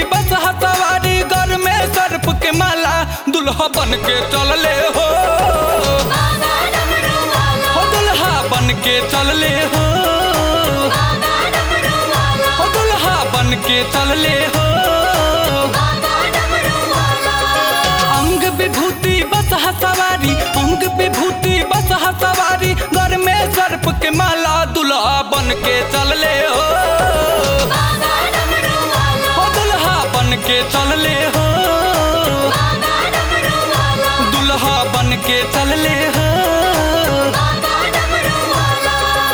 बस सवारी घर में सर्प के माला दुल्हा बन के चलले हो बाबा डमरू वाला हो दुल्हा बन के चलले हो बाबा डमरू वाला हो दुल्हा बन के चलले हो बाबा डमरू वाला अंग विभूति बस सवारी अंग विभूति बस सवारी घर में सर्प के माला दुल्हा बन के चलले हो बाबा डमरू वाला हो दुल्हा बन के चलले हो बाबा डमरू वाला दुल्हा बन के चलले हो बाबा डमरू वाला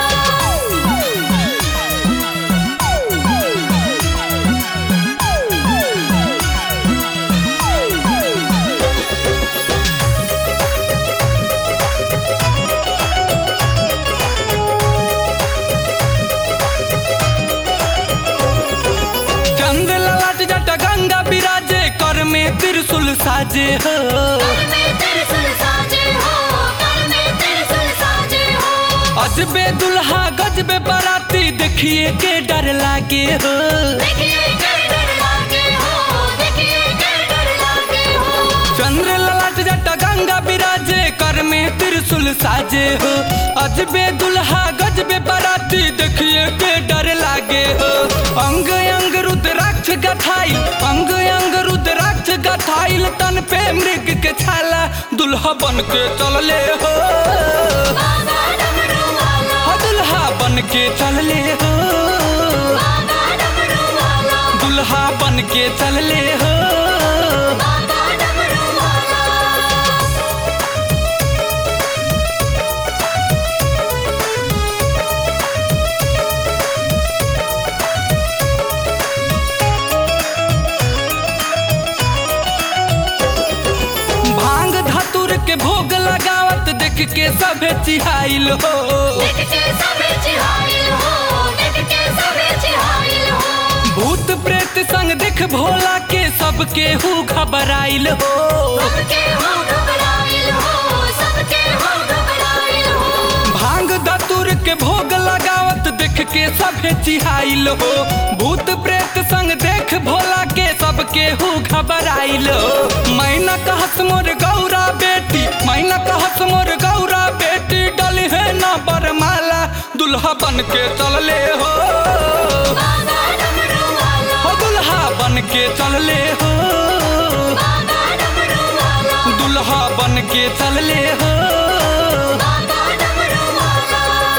चंद्र ललाट जट गंगा विराजे कर में त्रिशूल साजे हो कर में त्रिशूल साजे हो कर में त्रिशूल साजे हो अजबे दुल्हा गजबे बाराती देखिए के डर लागे हो देखिए के डर लागे हो देखिए के डर लागे हो चंद्र ललाट जट गंगा विराजे कर में त्रिशूल साजे हो अजबे दुल्हा गजबे बाराती देखिए के डर लागे हो अंग अंग रुद्राक्ष गथाई अंग अंग रुद्राक्ष गथाइल तन पे मृग के छाला दुल्हा बन के चलले हो बाबा डमरू वाला हो दुल्हा बन के चलले हो बाबा डमरू वाला दुल्हा बन के चलले हो बाबा डमरू वाला भांग धतुर के भोग लगावत देख के सभे चिहाइल हो देख के सबे चिहाइल हो देख के सबे चिहाइल हो भूत प्रेत संग देख भोला के सबके हु घबराइल हो सबके हो घबराइल हो सबके हो घबराइल हो भांग धतुर के भोग लगावत देख के सभे चिहाइल हो भूत प्रेत संग देख भोला के सबके हु घबराइल हो मैना कहस मोर गौरा बेटी मैना कहस मोर गौरा बेटी डली है ना बरमाला दुल्हा बन के चलले हो बाबा डमरू वाला हो दुल्हा बन के चलले हो बाबा डमरू वाला दुल्हा बन के चलले हो बाबा डमरू वाला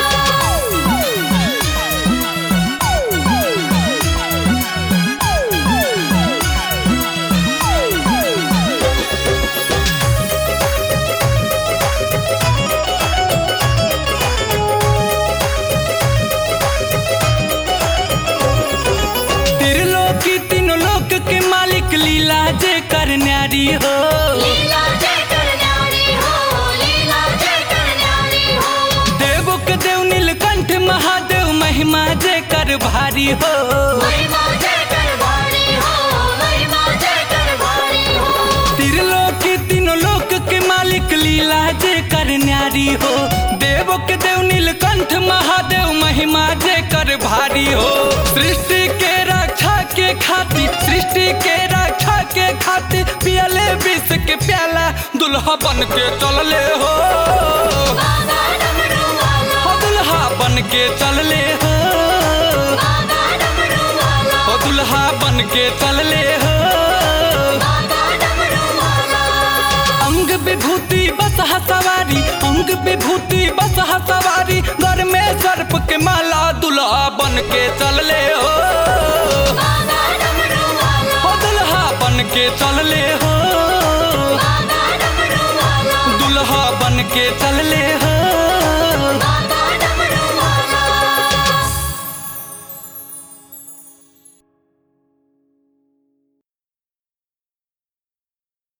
त्रिलोकी तीनों लोक के मालिक लीला जे कर न्यारी हो लीला जय करनारी हो लीला जय करनारी हो देवो के देव नीलकंठ महादेव महिमा जे कर भारी हो महिमा जय कर भारी हो महिमा जय कर भारी हो त्रिलोकी तीनों लोक के मालिक लीला जे कर न्यारी हो देवो के देव नीलकंठ महादेव महिमा जे कर भारी हो सृष्टि के रक्षा के खातिर सृष्टि के रक्षा के खातिर पियले विष के प्याला दुल्हा बन के चलले हो बाबा डमरू वाला हो दुल्हा बन के चलले हो बाबा डमरू वाला हो दुल्हा बन के चलले हो बाबा डमरू वाला अंग विभूति बस सवारी अंग विभूति बस सवारी घर में सर्प के माला दुल्हा बन के चलले हो बाबा डमरू वाला हो दुल्हा बन के चलले हो बाबा डमरू वाला दुल्हा बन के चलले